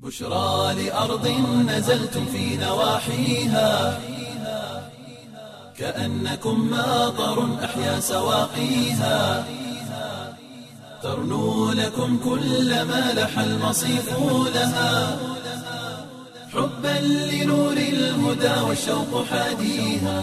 بشرى لأرض نزلتم في نواحيها كأنكم ماطر أحيا سواقيها ترنو لكم كل ما لح المصيف لها حبا لنور الهدى والشوق حاديها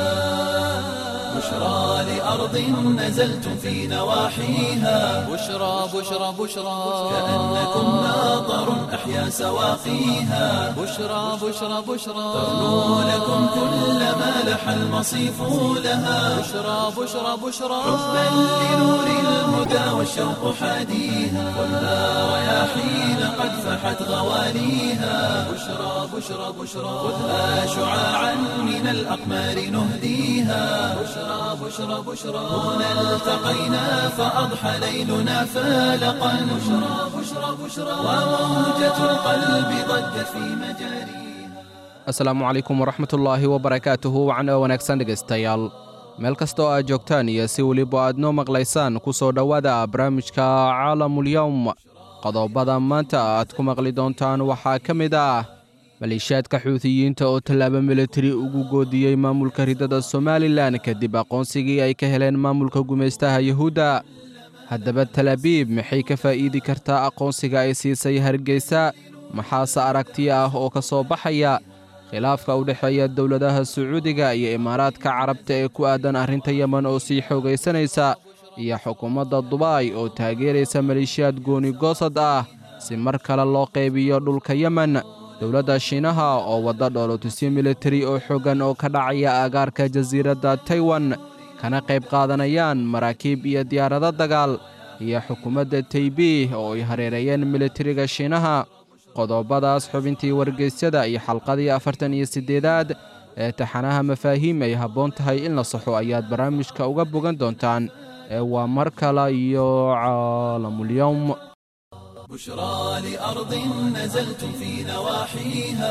بشرى لأرض نزلتم في نواحيها بشرى بشرى بشرى كأنكم ماطر أحيا سواقيها بشرى بشرى بشرى ترنو لكم كل ما لح المصيف لها بشرى بشرى بشرى حبا لنور الهدى والشوق حاديها والنار رياحين قد فحت غواليها بشرى بشرى بشرى خذها شعاعا من الأقمار نهديها بشرى بشرى بشرى هنا التقينا فأضحى ليلنا فالقا بشرى بشرى بشرى وموجة القلب ضجت في مجاريها asalaamu calaykum waraxmatullaahi wabarakaatuhu wacna wanaagsan dhegaystayaal meel kasta oo aad joogtaan iyo si weliba aad noo maqlaysaan ku soo dhowaada barnaamijka caalamulyowm qodobada maanta aad ku maqli doontaan waxaa ka mid ah maleeshiyaadka xuutiyiinta oo tallaabo militari ugu goodiyey maamulka ridada somalilan kadib aqoonsigii ay ka heleen maamulka gumaystaha yuhuudda haddaba talaabiib maxay ka faa'iidi kartaa aqoonsiga ay siisay hargeysa maxaase aragti ah oo ka soo baxaya khilaafka u dhexeeya dowladaha sacuudiga iyo imaaraadka carabta ee ku aadan arrinta yemen oo sii xoogaysanaysa iyo xukuumadda dubaay oo taageeraysa maleeshiyaad gooni goosad ah si mar kale loo qaybiyo dhulka yemen dowladda shiinaha oo wadda dhoolotusyo militari oo xooggan oo ka dhacaya aagaarka jasiiradda taiwan kana qayb qaadanayaan maraakiib iyo diyaarado dagaal iyo xukuumadda taybih oo ay hareereeyeen militariga shiinaha qodobadaas xubintii wargeysyada iyo xalqadii afartan iyo siddeedaad ee taxanaha mafaahiim ay habboon tahay in la saxo ayaad barnaamijka uga bogan doontaan ee waa mar kale iyo caalamulyowm بشرى لأرض نزلتم في نواحيها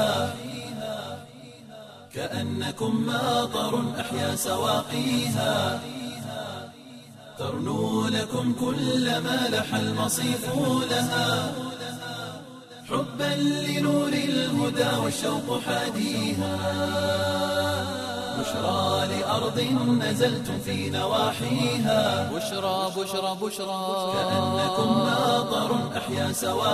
كأنكم ماطر أحيا سواقيها ترنو لكم كل ما لح المصيف لها حبا لنور الهدى والشوق حاديها بشرى لأرض نزلتم في نواحيها بشرى بشرى بشرى كأنكم ماطر أحيا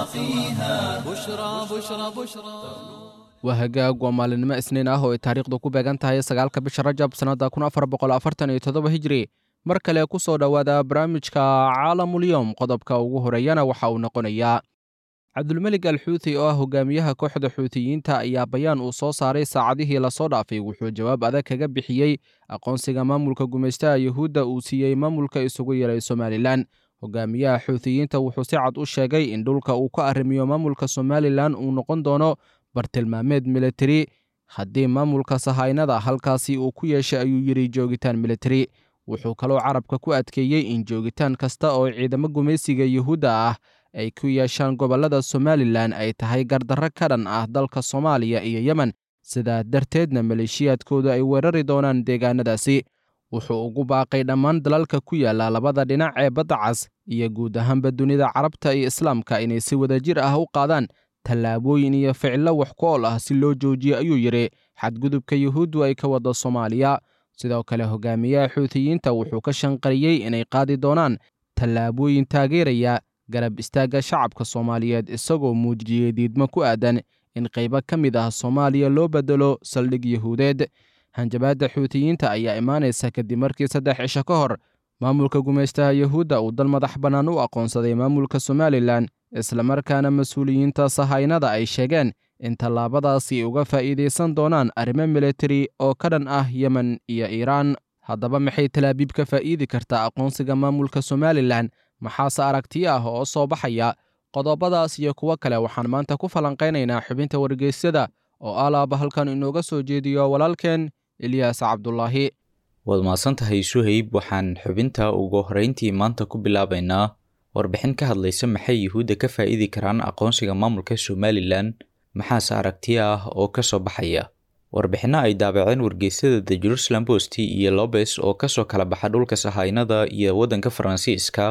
سواقيها بشرى بشرى بشرى waa hagaag waa maalinimo isniin ah oo ay taariikhdu ku beegan tahay sagaalka bisha rajab sannadda kun afar boqol afartan iyo toddoba hijri mar kale ku soo dhowaada barnaamijka caalamulyowm qodobka ugu horeeyana waxa uu noqonayaa cabdulmelig al xuuti oo ah hogaamiyaha kooxda xuutiyiinta ayaa bayaan uu soo saaray saacadihii lasoo dhaafay wuxuu jawaab adag kaga bixiyey aqoonsiga maamulka gumaystaha yuhuudda uu siiyey maamulka isugu yeeray somalilan hogaamiyaha xuutiyiinta wuxuu si cad u sheegay in dhulka uu ka arrimiyo maamulka somalilan uu noqon doono bartilmaameed militari haddii maamulka sahaynada halkaasi uu ku yeeshay ayuu yidhi joogitaan militari wuxuu kaloo carabka ku adkeeyey in joogitaan kasta oo ciidamo gumaysiga yuhuudda ah ay ku yeeshaan gobollada somalilan ay tahay gardarro ka dhan ah dalka soomaaliya iyo yemen sidaa darteedna maleeshiyaadkoodu ay weerari doonaan deegaanadaasi wuxuu ugu baaqay dhammaan dalalka ku yaalla labada dhinac ee badda cas iyo guud ahaanba dunida carabta iyo islaamka inay si wadajir ah u qaadaan tallaabooyin iyo ficillo wax ku ool ah si loo joojiyo ayuu yidhi xadgudubka yuhuuddu ay ka wadda soomaaliya sidoo kale hogaamiyaha xuutiyiinta wuxuu ka shanqariyey inay qaadi doonaan tallaabooyin taageeraya garab istaagga shacabka soomaaliyeed isagoo muujiyey diidmo ku aadan in qaybo ka mid ah soomaaliya loo beddelo saldhig yuhuudeed hanjabaadda xuutiyiinta ayaa imaanaysa kadib markii saddex cisho ka hor maamulka gumaystaha yuhuudda uu dal madax bannaan u aqoonsaday maamulka somalilan islamarkaana mas-uuliyiinta sahaynada ay sheegeen in tallaabadaasi ay uga faa'iidaysan doonaan arrimo militari oo ka dhan ah yemen iyo iiraan haddaba maxay talaabiib ka faa'iidi kartaa aqoonsiga maamulka somalilan maxaase aragti ah oo soo baxaya qodobadaas iyo kuwo kale waxaan maanta ku falanqaynaynaa xubinta wargeysyada oo alaaba halkan inooga soo jeediyo walaalkeen ilyaas cabdulaahi waad mahadsantahay suhayb waxaan xubinta ugu horreyntii maanta ku bilaabaynaa warbixin ka hadlaysa maxay yuhuudda ka faa'iidi karaan aqoonsiga maamulka somalilan maxaase aragti ah oo ka soo baxaya warbixinno ay daabaceen wargeysyada the jerusalem post iyo lobes oo kasoo kala baxa dhulka sahaynada iyo waddanka faransiiska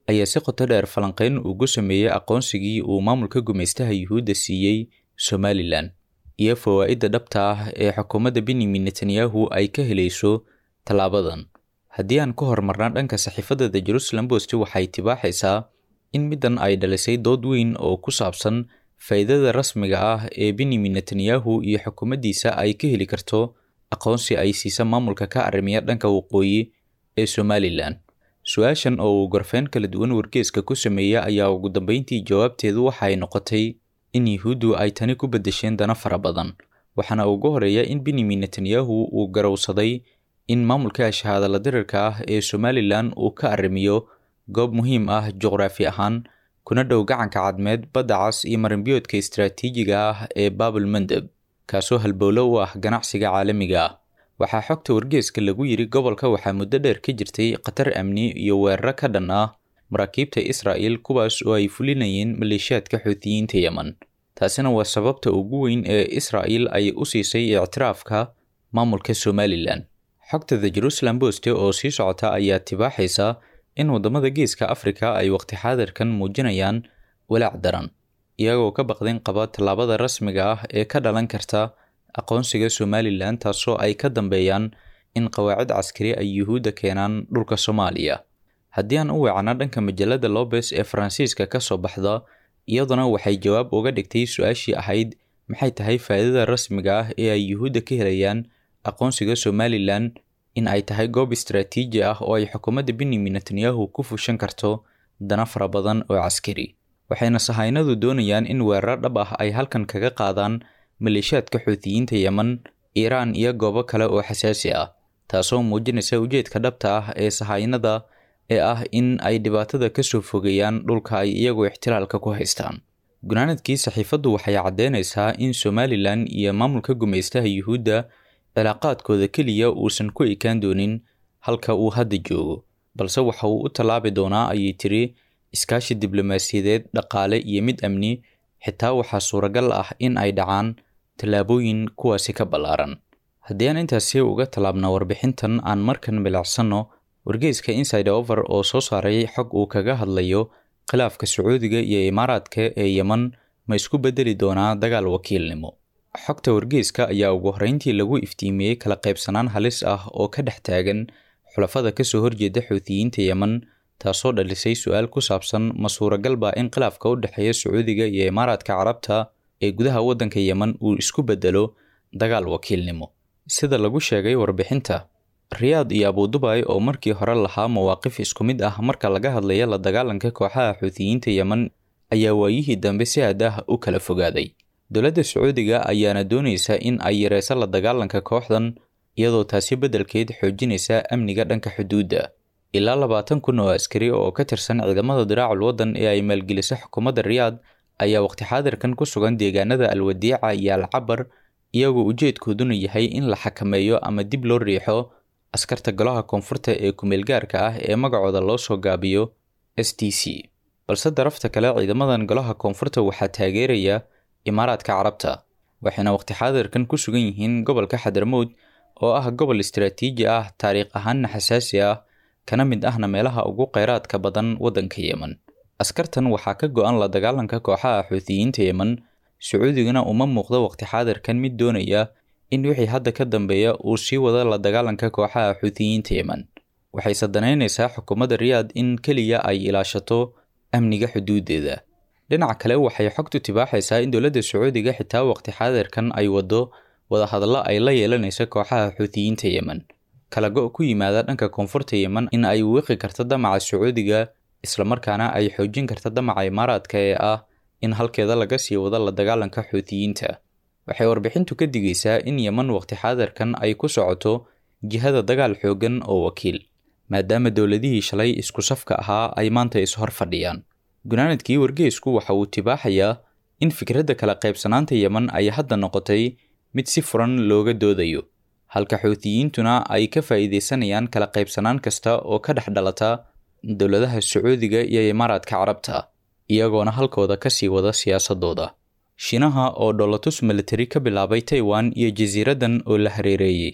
ayaa si qoto dheer falanqeyn ugu sameeyey aqoonsigii uu maamulka gumaystaha yuhuudda siiyey somalilan iyo fawaa'idda dhabta ah ee xukuumadda benyamin netanyahu ay ka helayso tallaabadan haddii aan ka hormarna dhanka saxiifadda the jerusalem post waxay tibaaxaysaa in middan ay dhalisay dood weyn oo ku saabsan faa'iidada rasmiga ah ee benyamin netanyahu iyo xukuumaddiisa ay ka heli karto aqoonsi ay siisa maamulka ka arrimiya dhanka waqooyi ee somalilan su-aashan oo uu gorfeyn kala duwan wargeeska ku sameeya ayaa ugu dambeyntii jawaabteedu waxay noqotay in yuhuuddu ay tani ku beddesheen dana fara badan waxaana ugu horeeya in benyamin netanyahu uu garowsaday in maamulka shahaadala dirirka ah ee somalilan uu ka arrimiyo goob muhiim ah juqraafi ahaan kuna dhow gacanka cadmeed badda cas iyo marinbiyoodka istaraatiijiga ah ee baabul mandeb kaasoo halbowlo u ah ganacsiga caalamiga ah waxaa xogta wargeeska lagu yiri gobolka waxaa muddo dheer ka jirtay khatar amni iyo weeraro ka dhan ah maraakiibta israa'il kuwaas oo ay fulinayeen maleeshiyaadka xuutiyiinta yemen taasina waa sababta ugu weyn ee israa'il ay u siisay ictiraafka maamulka somalilan xogta the jerusalem post oo sii socota ayaa tibaaxaysa in waddamada geeska afrika ay waqti xaadirkan muujinayaan walaac daran iyagoo ka baqdin qaba tallaabada rasmiga ah ee ka dhalan karta aqoonsiga somalilan taasoo ay ka dambeeyaan in qawaacid caskari ay yuhuudda keenaan dhulka soomaaliya haddii aan u weecna dhanka majalada lobes ee faransiiska ka soo baxda iyaduna waxay jawaab uga dhigtay su-aashii ahayd maxay tahay faa'iidada rasmiga ah ee ay yuhuudda ka helayaan aqoonsiga somalilan in ay tahay goob istaraatiiji ah oo ay xukuumadda benyamin netanyahu ku fushan karto dana fara badan oo caskari waxayna sahaynadu doonayaan in weeraro dhab ah ay halkan kaga qaadaan maleeshiyaadka xuutiyiinta yemen iiraan iyo goobo kale oo xasaasi ah taasoo muujinaysa ujeedka dhabta ah ee sahaynada ee ah in ay dhibaatada ka soo fogeeyaan dhulka ay iyagoo ixtilaalka ku haystaan gunaanadkii saxiifaddu waxay caddeynaysaa in somalilan iyo maamulka gumaystaha yuhuudda cilaaqaadkooda keliya uusan ku ekaan doonin halka uu hadda joogo balse waxa uu u tallaabi doonaa ayay tiri iskaashi diblomaasiyadeed dhaqaale iyo mid amni xitaa waxaa suuragal ah in ay dhacaan tallaabooyin kuwaasi ka ballaaran haddii aan intaasi uga tallaabna warbixintan aan markan milacsanno wargeyska inside over oo soo saaray xog uu kaga hadlayo khilaafka sacuudiga iyo imaaraadka ee yemen ma isku beddeli doonaa dagaal wakiilnimo xogta wargeyska ayaa ugu horreyntii lagu iftiimiyey kala qaybsanaan halis ah oo ka dhex taagan xulafada kasoo horjeeda xuutiyiinta yemen taasoo dhalisay su-aal ku saabsan ma suuragal baa in khilaafka u dhexeeya sacuudiga iyo imaaraadka carabta ee gudaha waddanka yemen uu isku beddelo dagaal wakiilnimo sida lagu sheegay warbixinta riyaad iyo abudubay oo markii hore lahaa mawaaqif isku mid ah marka laga hadlaya la dagaalanka kooxaha xuutiyiinta yemen ayaa waayihii dambe si aad ah u kala fogaaday dowladda sacuudiga ayaana doonaysa in ay yareyso la dagaalanka kooxdan iyadoo taasi beddelkeed xoojinaysa amniga dhanka xuduudda ilaa labaatan kun oo askari oo ka tirsan ciidamada diraacul waddan ee ay maalgelisa xukuumadda riyaad ayaa waqti xaadirkan ku sugan deegaanada alwadiica iyo alcabar iyagoo ujeedkooduna yahay in la xakameeyo ama dib loo riixo askarta golaha koonfurta ee kumeelgaarka ah ee magacooda loo soo gaabiyo s t c balse darafta kale ciidamadan golaha koonfurta waxaa taageeraya imaaraadka carabta waxayna waqti xaadirkan ku sugan yihiin gobolka xadarmowd oo ah gobol istaraatiiji ah taariikh ahaanna xasaasi ah kana mid ahna meelaha ugu kheyraadka badan waddanka yemen askartan waxaa ka go-an la dagaalanka kooxaha xuutiyiinta yemen sacuudiguna uma muuqdo waqti xaadirkan mid doonaya in wixii hadda ka dambeeya uu sii wado la dagaalanka kooxaha xuutiyiinta yemen waxayse danaynaysaa xukuumadda riyaad in keliya ay ilaashato amniga xuduudeeda dhinaca kale waxay xogtu tibaaxaysaa in dowladda sacuudiga xitaa waqti xaadirkan ay waddo wadahadallo ay la yeelanayso kooxaha xuutiyiinta yemen kala go' ku yimaada dhanka koonfurta yemen in ay wiiqi karto damaca sacuudiga islamarkaana ay xoojin karta damaca imaaraadka ee ah in halkeeda laga sii wado la dagaalanka xuutiyiinta waxay warbixintu ka digaysaa in yemen waqti xaadirkan ay ku socoto jihada dagaal xooggan oo wakiil maadaama dowladihii shalay isku safka ahaa ay maanta ishor fadhiyaan gunaanadkii wargeysku waxa uu tibaaxayaa in fikradda kala qaybsanaanta yemen ay hadda noqotay mid si furan looga doodayo halka xuutiyiintuna ay ka faa'iidaysanayaan kala qaybsanaan kasta oo ka dhex dhalata dowladaha sacuudiga iyo imaaraadka carabta iyagoona halkooda ka sii wada siyaasadooda shiinaha oo dholotus militari ka bilaabay taiwan iyo jasiiraddan oo la hareereeyey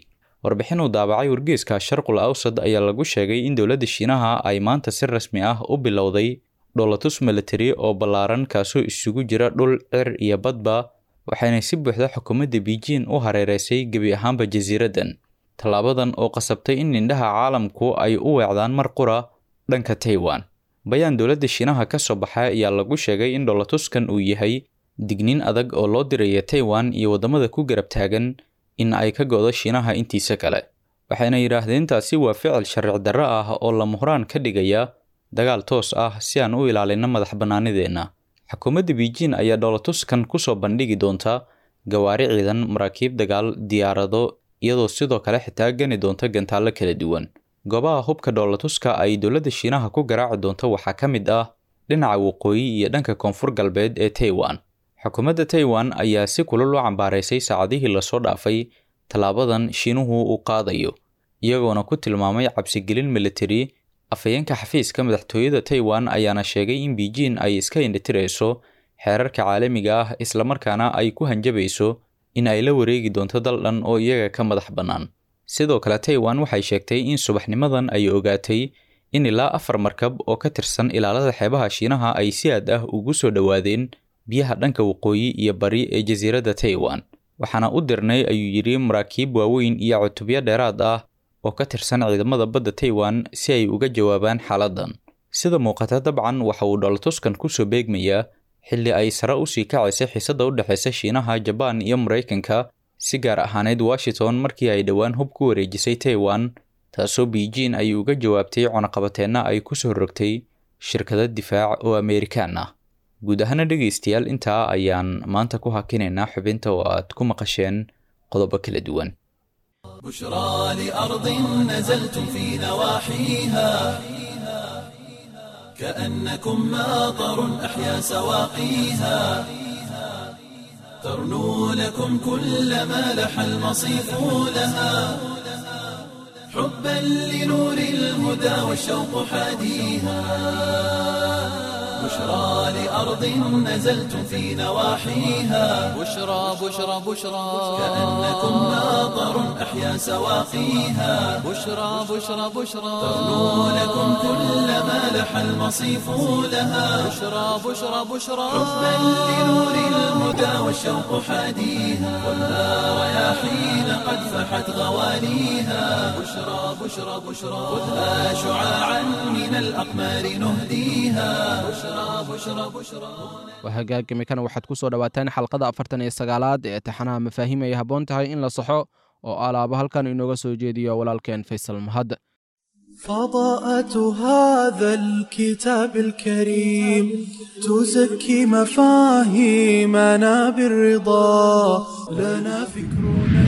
warbixin uu daabacay wargeyska sharqul awsad ayaa lagu sheegay in dowladda shiinaha ay maanta si rasmi ah u bilowday dholatus military oo ballaaran kaasoo isugu jira dhul cir iyo badba waxayna si buuxda xukuumadda beijing u hareereysay gebi ahaanba jasiiraddan tallaabadan oo qasabtay in indhaha caalamku ay u weecdaan mar qura dhanka taiwan bayaan dowladda shiinaha ka soo baxay ayaa lagu sheegay in dholatuskan uu yahay digniin adag oo loo diraya taiwan iyo waddamada ku garab taagan in ay ka go'do shiinaha intiisa kale waxayna yidhaahdeen taasi waa ficil sharci darro ah oo lama huraan ka dhigaya dagaal toos ah si aan u ilaalino madax bannaanideenna xukuumadda beijing ayaa dholatuskan kusoo bandhigi doonta gawaari ciidan maraakiib dagaal diyaarado iyadoo sidoo kale xitaa gani doonta gantaallo kala duwan goobaha hubka dhoolatuska ay dowladda shiinaha ku garaaci doonto waxaa ka mid ah dhinaca waqooyi iyo dhanka koonfur galbeed ee taiwan xukuumadda taiwan ayaa si kulul u cambaaraysay saacadihii lasoo dhaafay tallaabadan shiinuhu uu qaadayo iyagoona ku tilmaamay cabsigelin military afhayeenka xafiiska madaxtooyada taiwan ayaana sheegay in beijing ay iska indhitirayso xeerarka caalamiga ah islamarkaana ay ku hanjabayso in ay la wareegi doonto dal dhan oo iyaga ka madax bannaan sidoo kale taiwan waxay sheegtay in subaxnimadan ay ogaatay in ilaa afar markab oo ka tirsan ilaalada xeebaha shiinaha ay si aad ah ugu soo dhowaadeen biyaha dhanka waqooyi iyo bari ee jasiiradda taiwan waxaana u dirnay ayuu yidhi maraakiib waaweyn iyo cutubyo dheeraad ah oo ka tirsan ciidamada badda taiwan si ay uga jawaabaan xaaladdan sida muuqata dabcan waxa uu dholatuskan kusoo beegmayaa xilli ay sare usii kacaysay xiisadda u dhexaysa shiinaha jabaan iyo maraykanka si gaar ahaaneyd washington markii ay dhowaan hub ku wareejisay taiwan taasoo beijing ay uga jawaabtay cunaqabateenna ay kusoo rogtay shirkado difaac oo ameerikaan ah guud ahaana dhegaystayaal intaa ayaan maanta ku hakinaynaa xubinta oo aad ku maqasheen qodobo kala duwan بشرى لأرض نزلتم في نواحيها كأنكم ماطر أحيا سواقيها ترنو لكم كل ما لح المصيف لها حبا لنور الهدى والشوق حاديها بشرى لأرض نزلتم في نواحيها بشرى بشرى بشرى كأنكم ماطر أحيا سواقيها بشرى بشرى بشرى ترنو لكم كل ما لح المصيف لها بشرى بشرى بشرى حبا لنور الهدى والشوق حاديها والنار رياحين قد فحت غواليها بشرى بشرى بشرى خذها شعاعا من الأقمار نهديها بشرى بشرى بشرى waa hagaagimikana waxaad ku soo dhowaataan xalqada afartan iyo sagaalaad ee taxanaha mafaahiim ay habboon tahay in la saxo oo alaaba halkan inooga soo jeediyo walaalkeen faysal mahad فضاءة هذا الكتاب الكريم تزكي مفاهيمنا بالرضا لنا فكرنا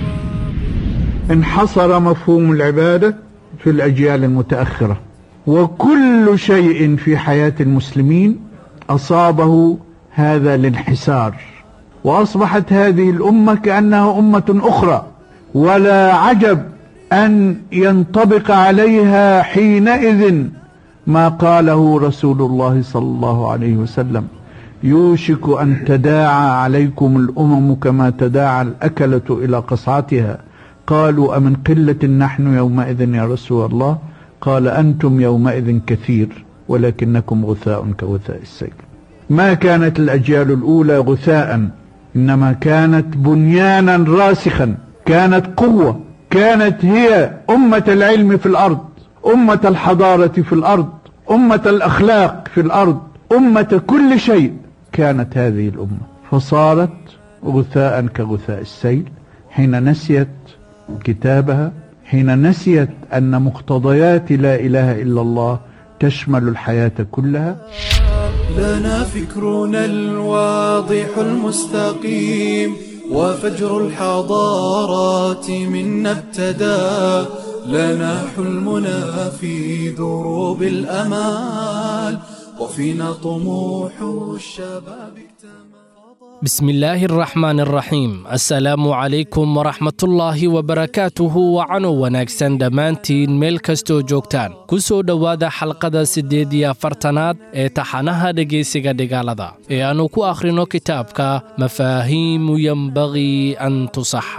انحصر مفهوم العبادة في الأجيال المتأخرة وكل شيء في حياة المسلمين أصابه هذا الانحسار وأصبحت هذه الأمة كأنها أمة أخرى ولا عجب أن ينطبق عليها حينئذ ما قاله رسول الله صلى الله عليه وسلم يوشك أن تداعى عليكم الأمم كما تداعى الأكلة إلى قصعتها قالوا أمن قلة نحن يومئذ يا رسول الله قال أنتم يومئذ كثير ولكنكم غثاء كغثاء السيل ما كانت الأجيال الأولى غثاء إنما كانت بنيانا راسخا كانت قوة كانت هي أمة العلم في الأرض أمة الحضارة في الأرض أمة الأخلاق في الأرض أمة كل شيء كانت هذه الأمة فصارت غثاء كغثاء السيل حين نسيت كتابها حين نسيت أن مقتضيات لا إله إلا الله تشمل الحياة كلها لنا فكرنا الواضح المستقيم وفجر الحضارات منا ابتدى لنا حلمنا في دروب الأمال وفينا طموح الشباب اكتمل بسم الله الرحمن الرحيم assalaamu calaykum waraxmatullaahi wabarakaatuhu wacano wanaagsan dhammaantiin meel kastoo joogtaan ku soo dhowaada xalqada siddeed iyo afartanaad ee taxanaha dhegaysiga dhigaalada ee aannu ku akhrino kitaabka mafaahiimu yenbagii an tusaxax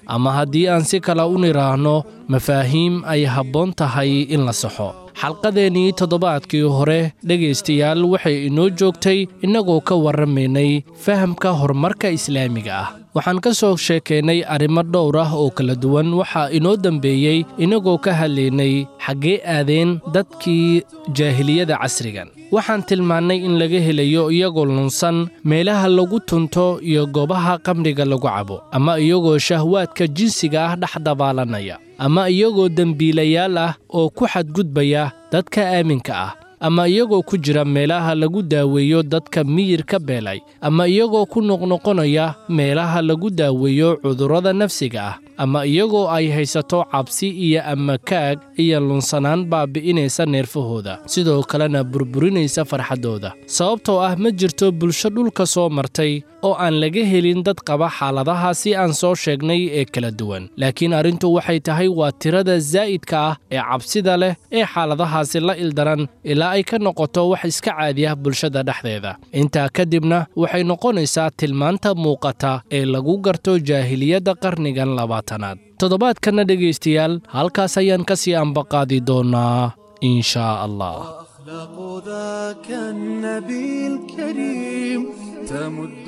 ama haddii aan si kale u nidhaahno mafaahiim ay habboon tahay in la saxo xalqadeennii toddobaadkii hore dhegaystayaal waxay inoo joogtay innagoo ka warramaynay fahamka horumarka islaamiga ah waxaan ka soo sheekaynay arrimo dhowr ah oo kala duwan waxaa inoo dembeeyey innagoo ka hadlaynay xaggee aadeen dadkii jaahiliyada casrigan waxaan tilmaannay in laga helayo iyagoo lunsan meelaha lagu tunto iyo goobaha qamriga lagu cabo ama iyagoo shahwaadka jinsiga ah dhex dabaalanaya ama iyagoo dembiilayaal ah oo ku xadgudbaya dadka aaminka ah ama iyagoo ku jira meelaha lagu daaweeyo dadka miyirka beelay ama iyagoo ku noqnoqonaya meelaha lagu daaweeyo cudurrada nafsiga ah ama iyagoo ay haysato cabsi iyo amakaag iyo lunsanaan baabi'inaysa neerfahooda sidoo kalena burburinaysa farxaddooda sababtoo ah ma jirto bulsho dhulka soo martay oo aan laga helin dad qaba xaaladahaasi aan soo sheegnay ee kala duwan laakiin arrintu waxay tahay waa tirada zaa'idka ah ee cabsida leh ee xaaladahaasi la ildaran ilaa ay ka noqoto wax iska caadi ah bulshada dhexdeeda intaa kadibna waxay noqonaysaa tilmaanta muuqata ee lagu garto jaahiliyadda qarnigan labaatanaad toddobaadkanna dhegaystayaal halkaas ayaan ka sii ambaqaadi doonaa in shaa allah أخلاق ذاك النبي الكريم تمد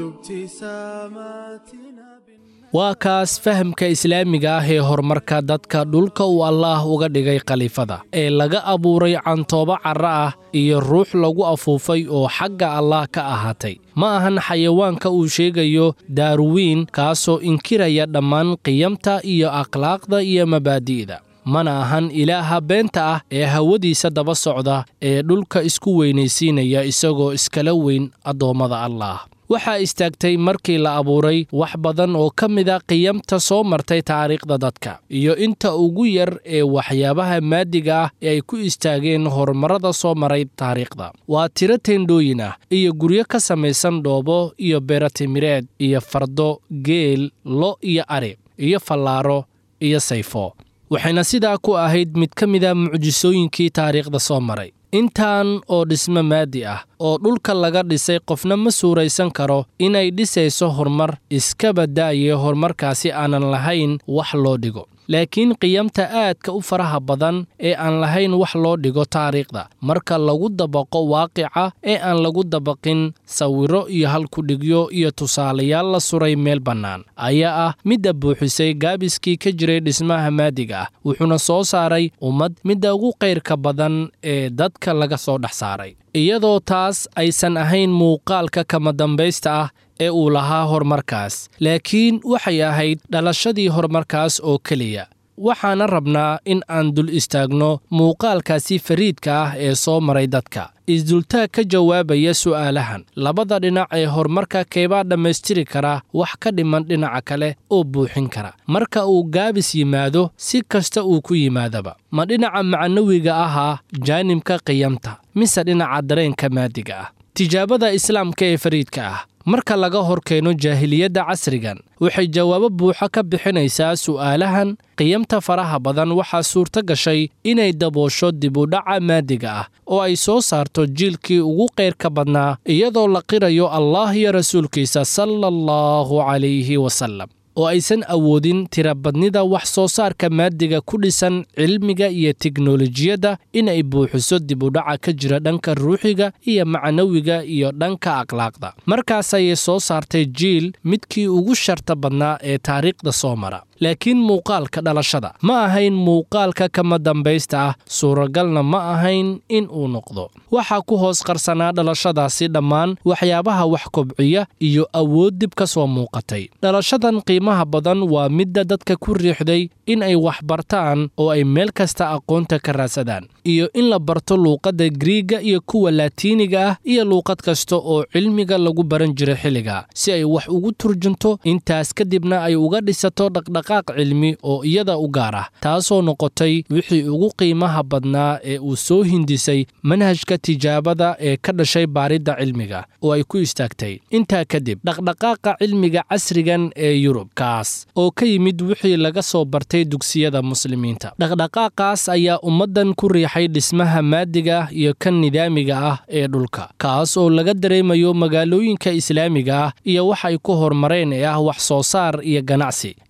ابتساماتنا waa kaas fahamka islaamiga ah ee horumarka dadka dhulka uu allaah uga dhigay khaliifada ee laga abuuray cantoobo carra ah iyo ruux lagu afuufay oo xagga allaah ka ahaatay ma ahan xayawaanka uu sheegayo daarwiin kaasoo inkiraya dhammaan qiyamta iyo akhlaaqda iyo mabaadi'da mana ahan ilaaha beenta ah ee hawadiisa daba socda ee dhulka isku weynaysiinaya isagoo iskala weyn addoommada allaah waxaa istaagtay markii la abuuray wax badan oo ka mida qiyamta soo martay taariikhda dadka iyo inta ugu yar ee waxyaabaha maadiga ah ee ay ku istaageen horumarrada soo maray taariikhda waa tiro teendhooyin ah iyo guryo ka samaysan dhoobo iyo beeratimireed iyo fardo geel lo iyo ari iyo fallaaro iyo sayfo waxayna sidaa ku ahayd mid ka mida mucjisooyinkii taariikhda soo maray intaan oo dhismo maadi ah oo dhulka laga dhisay qofna ma suuraysan karo inay dhisayso horumar iskaba da'ye horumarkaasi aanan lahayn wax loo dhigo laakiin qiyamta aadka u faraha badan ee aan lahayn wax loo dhigo taariikhda marka lagu dabaqo waaqica ee aan lagu dabaqin sawiro iyo halkudhigyo iyo tusaalayaal la suray meel bannaan ayaa ah midda buuxisay gaabiskii ka jiray dhismaha maadiga ah wuxuuna soo saaray ummad midda ugu qayrka badan ee dadka laga soo dhex saaray iyadoo taas aysan ahayn muuqaalka kama dambaysta ah ee uu lahaa horumarkaas laakiin waxay ahayd dhalashadii horumarkaas oo keliya waxaana rabnaa in aan dul istaagno muuqaalkaasi fariidka ah ee soo maray dadka isdultaag ka jawaabaya su'aalahan labada dhinac ee horumarka keebaa dhammaystiri kara wax ka dhiman dhinaca kale oo buuxin kara marka uu gaabis yimaado si kasta uu ku yimaadaba ma dhinaca macnawiga ahaa jaanibka qiyamta mise dhinaca dareenka maadiga ah tijaabada islaamka ee fariidka ah marka laga hor keeno jaahiliyadda casrigan waxay jawaabo buuxo ka bixinaysaa su'aalahan qiyamta faraha badan waxaa suurto gashay inay daboosho dibudhaca maadiga ah oo ay soo saarto jiilkii ugu qayrka badnaa iyadoo la qirayo allah iyo rasuulkiisa sala allahu calayhi wasallam oo aysan awoodin tirabadnida wax soo saarka maadiga ku dhisan cilmiga iyo teknolojiyadda inay buuxiso dibudhaca ka jira dhanka ruuxiga iyo macnawiga iyo dhanka akhlaaqda markaas ayay soo saartay jiil midkii ugu sharta badnaa ee taariikhda soo mara laakiin muuqaalka dhalashada ma ahayn muuqaalka kama dambaysta ah suuragalna ma ahayn in uu noqdo waxaa ku hoos qarsanaa dhalashadaasi dhammaan waxyaabaha wax kobciya iyo awood dib ka soo muuqatay dhalashadan qiimaha badan waa midda dadka ku riixday in ay wax bartaan oo ay meel kasta aqoonta ka raadsadaan iyo in la barto luuqadda griiga iyo kuwa laatiiniga ah iyo luuqad kasta oo cilmiga lagu baran jiray xilliga si ay wax ugu turjunto intaas kadibna ay uga dhisato dhaqdhaqaaq cilmi oo iyada u gaar ah taasoo noqotay wixii ugu qiimaha badnaa ee uu soo hindisay manhajka tijaabada ee ka dhashay baaridda cilmiga oo ay ku istaagtay intaa kadib dhaqdhaqaaqa cilmiga casrigan ee yurub kaas oo ka yimid wixii laga soo bartay dugsiyada muslimiinta dhaqdhaqaaqaas ayaa ummaddan ku riixay dhismaha maadiga iyo kan nidaamiga ah ee dhulka kaas oo laga dareemayo magaalooyinka islaamiga ah iyo wax ay ku horumareen ee ah wax soo saar iyo ganacsi iyo waxa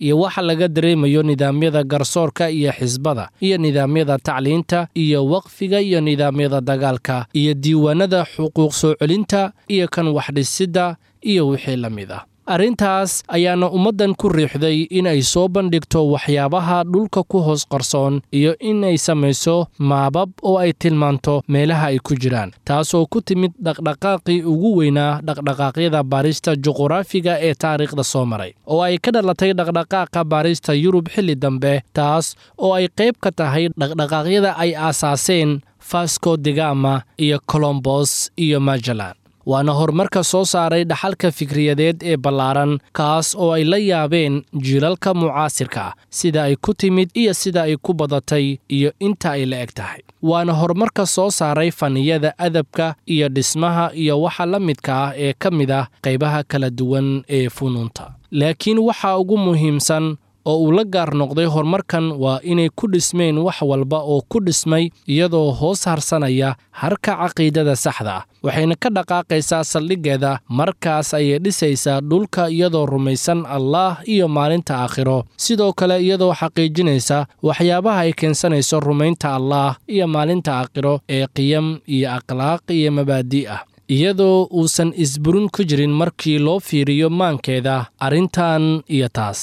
laga dareemayo nidaamyada garsoorka iyo xisbada iyo nidaamyada tacliinta iyo waqfiga iyo nidaamyada dagaalka iyo diiwaanada xuquuq soo celinta iyo kan waxdhisidda iyo wixii la mid ah arrintaas ayaana ummaddan ku riixday in ay soo bandhigto waxyaabaha dhulka ku hoos qarsoon iyo in ay samayso maabab oo ay tilmaanto meelaha ay ku jiraan taasoo ku timid dhaqdhaqaaqii ugu weynaa dhaqdhaqaaqyada baarista juquraafiga ee taariikhda soo maray oo ay ka dhalatay dhaqdhaqaaqa baarista yurub xilli dambe taas oo ay qayb ka tahay dhaqdhaqaaqyada ay aasaaseen fasco digama iyo colombos iyo magellan waana horumarka soo saaray dhaxalka fikriyadeed ee ballaaran kaas oo ay la yaabeen jiilalka mucaasirka sida ay ku timid iyo sida ay ku badatay iyo inta ay la eg tahay waana horumarka soo saaray faniyada adabka iyo dhismaha iyo waxa la midka ah ee ka mid ah qaybaha kala duwan ee funuunta laakiin waxa ugu muhiimsan oo uu la gaar noqday horumarkan waa inay ku dhismeen wax walba oo ku dhismay iyadoo hoos harsanaya harka caqiidada saxda ah waxayna ka dhaqaaqaysaa saldhiggeeda markaas ayay dhisaysaa dhulka iyadoo rumaysan allaah iyo maalinta aakhiro sidoo kale iyadoo xaqiijinaysa waxyaabaha ay keensanayso rumaynta allaah iyo maalinta aakhiro ee qiyam iyo akhlaaq iyo mabaadi' ah iyadoo uusan isburin ku jirin markii loo fiiriyo maankeeda arrintan iyo taas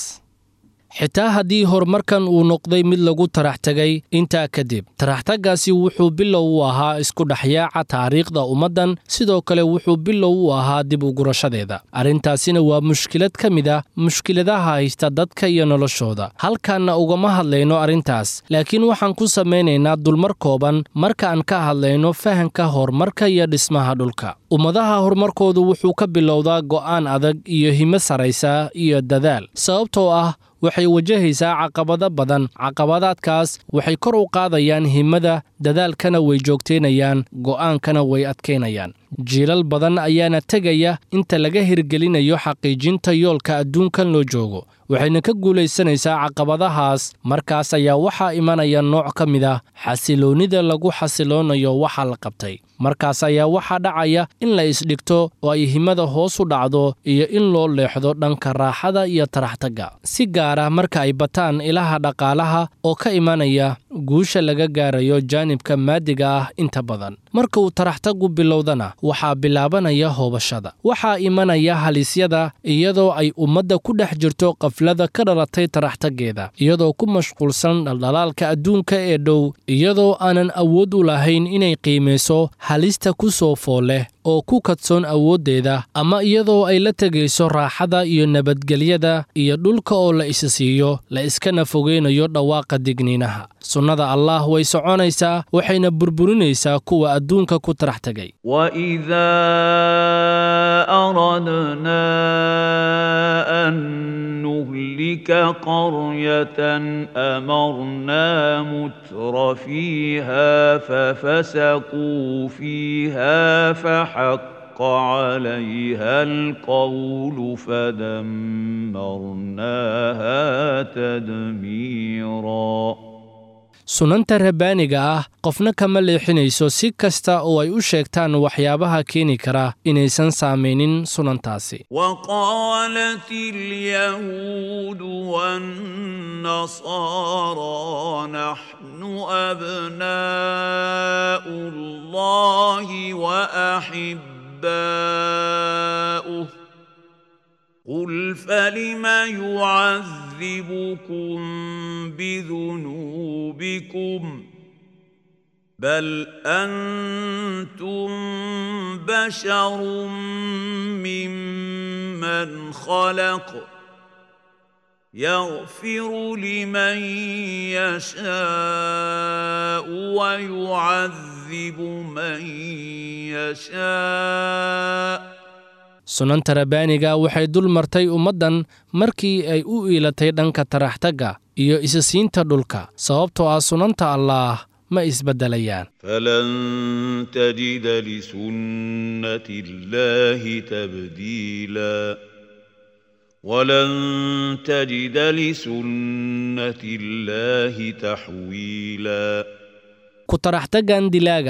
xitaa haddii horumarkan uu noqday mid lagu tarax tegay intaa kadib taraxtaggaasi wuxuu bilow u ahaa isku dhexyaaca taariikhda ummaddan sidoo kale wuxuu bilow u ahaa dib ugurashadeeda arrintaasina waa mushkilad ka mid ah mushkiladaha haysta dadka iyo noloshooda halkaanna ugama hadlayno arrintaas laakiin waxaan ku samaynaynaa dulmar kooban marka aan ka hadlayno fahanka horumarka iyo dhismaha dhulka ummadaha horumarkoodu wuxuu ka bilowdaa go'aan adag iyo himo saraysa iyo dadaal sababtoo ah waxay wajahaysaa caqabado badan caqabadaadkaas waxay kor u qaadayaan himada dadaalkana way joogtaynayaan go'aankana way adkaynayaan jiilal badan ayaana tegaya inta laga hirgelinayo xaqiijinta yoolka adduunkan loo joogo waxayna ka guulaysanaysaa caqabadahaas markaas ayaa waxaa imanaya nooc ka mid ah xasiloonnida lagu xasiloonayo waxa la qabtay markaas ayaa waxaa dhacaya in la isdhigto oo ay himada hoos u dhacdo iyo in loo leexdo dhanka raaxada iyo taraxtagga si gaar ah marka ay bataan ilaha dhaqaalaha oo ka imanaya guusha laga gaarayo jaanibka maadiga ah inta badan marka uu taraxtaggu bilowdana waxaa bilaabanaya hoobashada waxaa imanaya halisyada iyadoo ay ummadda ku dhex jirto qaflada ka dhalatay taraxtaggeeda iyadoo ku mashquulsan dhaldhalaalka adduunka ee dhow iyadoo aanan awood u lahayn inay qiimayso halista ku soo fool leh oo ku kadsoon awooddeeda ama iyadoo ay la tegayso raaxada iyo nabadgelyada iyo dhulka oo la isa siiyo la iskana fogeynayo dhawaaqa digniinaha sunnada allaah way soconaysaa waxayna burburinaysaa kuwa adduunka ku tarax tegay وإذا أردنا أن نهلك قرية أمرنا متر فيها ففسقوا فيها فحق عليها القول فدمرناها تدميرا sunanta rabbaaniga ah qofna kama leexinayso si kasta oo ay u sheegtaan waxyaabaha keeni kara inaysan saamaynin sunantaasi وقالت اليهود والنصارى نحن أبناء الله وأحباؤه قل فلم يعذبكم بذنوبكم بل انتم بشر ممن خلق يغفر لمن يشاء ويعذب من يشاء sunanta rabbaaniga waxay dul martay ummaddan markii ay u iilatay dhanka taraxtagga iyo isisiinta dhulka sababtoo ah sunanta allaah ma isbeddelayaan فلن تجد لسنة الله تبديلا ولن تجد لسنة الله تحويلا ku taraxtaggan dilaaga ah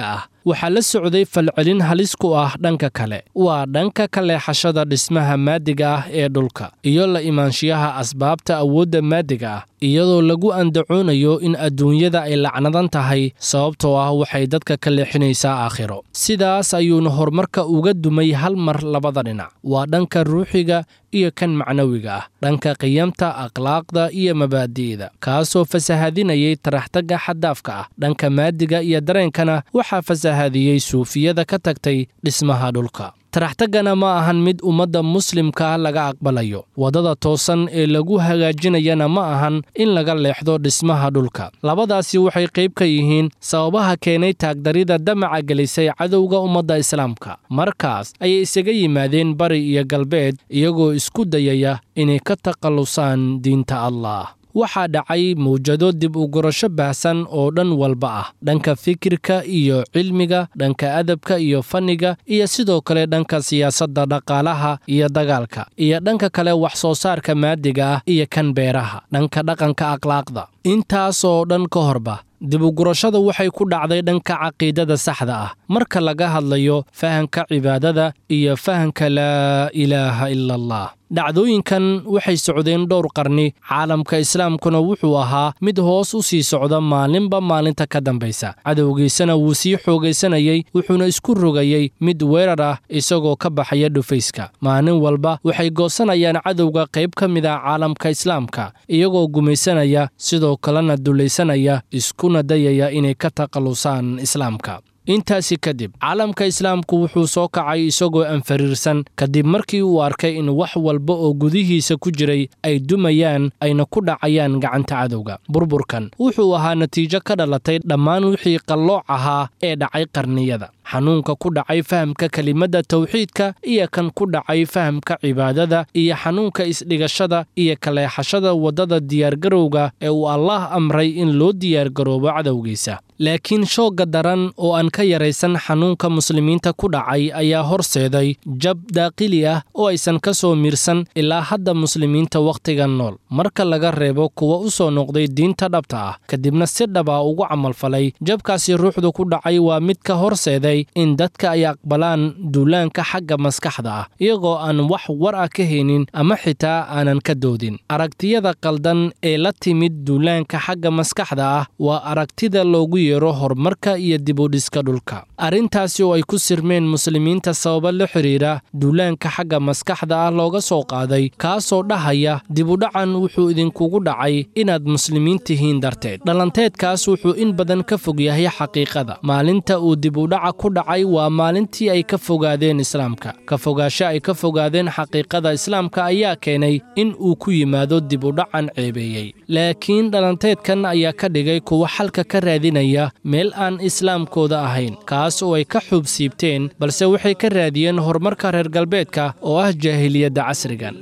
waxaa la socday falcelin halis ku ah dhanka kale waa dhanka ka leexashada dhismaha maadiga ah ee dhulka iyo la imaanshiyaha asbaabta awoodda maadiga ah iyadoo lagu andacoonayo in adduunyada ay lacnadan tahay sababtoo ah waxay dadka ka leexinaysaa aakhiro sidaas ayuuna horumarka uga dumay hal mar labada dhinac waa dhanka ruuxiga iyo kan macnawiga ah dhanka qiyamta akhlaaqda iyo mabaadi'da kaasoo fasahadinayay taraxtagga xaddaafka ah dhanka maadiga iyo dareenkana waxaa fasahadiyey suufiyada ka tagtay dhismaha dhulka taraxtaggana ma ahan mid ummadda muslimka laga aqbalayo waddada toosan ee lagu hagaajinayana ma ahan in laga leexdo dhismaha dhulka labadaasi waxay qayb ka yihiin sababaha keenay taagdarida damaca gelisay cadowga ummadda islaamka markaas ayay isaga yimaadeen bari iyo galbeed iyagoo isku dayaya inay ka takhallusaan diinta allah waxaa dhacay mawjado dib u gurasho baahsan oo dhan walba ah dhanka fikirka iyo cilmiga dhanka adabka iyo fanniga iyo sidoo kale dhanka siyaasadda dhaqaalaha iyo dagaalka iyo dhanka kale wax soo saarka maadiga ah iyo kan beeraha dhanka dhaqanka akhlaaqda intaasoo dhan ka horba dibugurashada waxay ku dhacday dhanka caqiidada saxda ah marka laga hadlayo fahanka cibaadada iyo fahanka laa ilaaha ila allah dhacdooyinkan waxay socdeen dhowr qarni caalamka islaamkuna wuxuu ahaa mid hoos u sii socda maalinba maalinta ka dambaysa cadowgiisana wuu sii xoogaysanayey wuxuuna isku rogayey mid weerar ah isagoo ka baxaya dhufayska maalin walba waxay goosanayaan cadowga qayb ka mid ah caalamka islaamka iyagoo gumaysanaya sidoo kalena dulaysanaya iskuna dayaya inay ka takhallusaan islaamka intaasi kadib caalamka islaamku wuxuu soo kacay isagoo anfariirsan kadib markii uu arkay in wax walba oo gudihiisa ku jiray ay dumayaan ayna ku dhacayaan gacanta cadowga burburkan wuxuu ahaa natiijo ka dhalatay dhammaan wixii qallooc ahaa ee dhacay qarniyada xanuunka ku dhacay fahamka kelimadda tawxiidka iyo kan ku dhacay fahamka cibaadada iyo xanuunka isdhigashada iyo kaleexashada waddada diyaargarowga ee uu allaah amray in loo diyaargaroobo cadowgiisa laakiin shoogga daran oo aan ka yaraysan xanuunka muslimiinta ku dhacay ayaa horseeday jab daaqili ah oo aysan ka soo miirsan ilaa hadda muslimiinta wakhtigan nool marka laga reebo kuwa u soo noqday diinta dhabta ah kadibna si dhaba ugu camalfalay jabkaasi ruuxdu ku dhacay waa mid ka horseeday in dadka ay aqbalaan duulaanka xagga maskaxda ah iyagoo aan wax war ah ka haynin ama xitaa aanan ka doodin aragtiyada qaldan ee la timid duulaanka xagga maskaxda ah waa aragtida loogu yeero horumarka iyo dibudhiska dhulka arrintaasi oo ay ku sirmeen muslimiinta sababa la xidhiira duulaanka xagga maskaxda ah looga soo qaaday kaasoo dhahaya dibudhacan wuxuu idinkugu dhacay inaad muslimiin tihiin darteed dhalanteedkaas wuxuu in badan ka fog yahay xaqiiqada maalinta uu dibudhaca ku dhacay waa maalintii ay ka fogaadeen islaamka ka fogaasho ay ka fogaadeen xaqiiqada islaamka ayaa keenay in uu ku yimaado dibudhacan ceebeeyey laakiin dhalanteedkan ayaa ka dhigay kuwa xalka ka raadinaya meel aan islaamkooda ahayn kaas oo ay ka xuub siibteen balse waxay ka raadiyeen horumarka reer galbeedka oo ah jaahiliyadda casrigan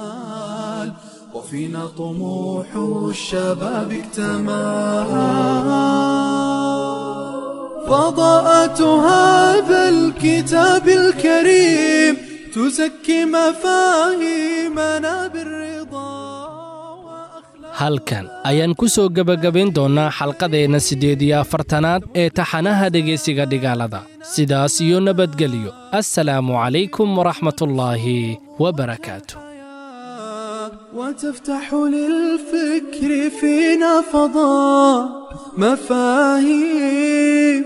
الأمال وفينا طموح الشباب اكتمل فضاءة هذا الكتاب الكريم تزكي مفاهيمنا بالرضا وأخلاق halkan ayaan ku soo gebagabayn doonnaa xalqadeenna siddeed iyo afartanaad ee taxanaha dhegaysiga dhigaalada sidaas iyo nabadgelyo assalaamu calaykum waraxmatullaahi wabarakaatu وتفتح للفكر فينا فضاء مفاهيم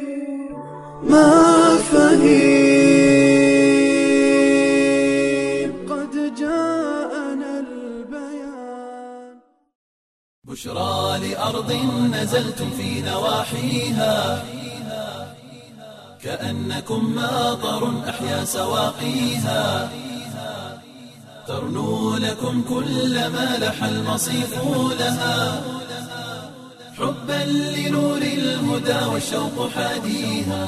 مفاهيم قد جاءنا البيان بشرى لأرض نزلتم في نواحيها كأنكم ماطر أحيا سواقيها ترنو لكم كل ما لح المصيف لها حبا لنور الهدى والشوق حاديها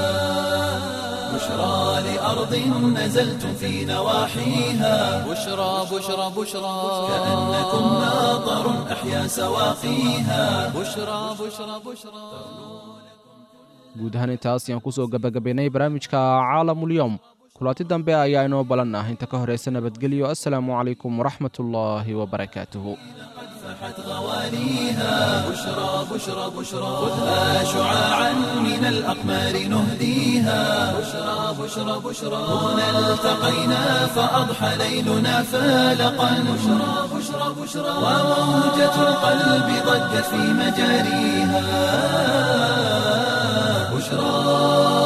بشرى لأرض نزلتم في نواحيها بشرى بشرى بشرى كأنكم ماطر أحيا سواقيها بشرى بشرى بشرى guud ahaan intaas ayaan ku soo gebagabaynay barnaamijka caalamulyoom kulanti dambe ayaa inoo balan ah inta ka horaysa nabadgelyo assalaamu calaykum waraxmatullaahi wabarakaatuhu فأضحت غواليها بشرى بشرى بشرى خذها شعاعا من الأقمار نهديها بشرى بشرى بشرى هنا التقينا فأضحى ليلنا فالقا بشرى بشرى بشرى وموجة القلب ضجت في مجاريها بشرى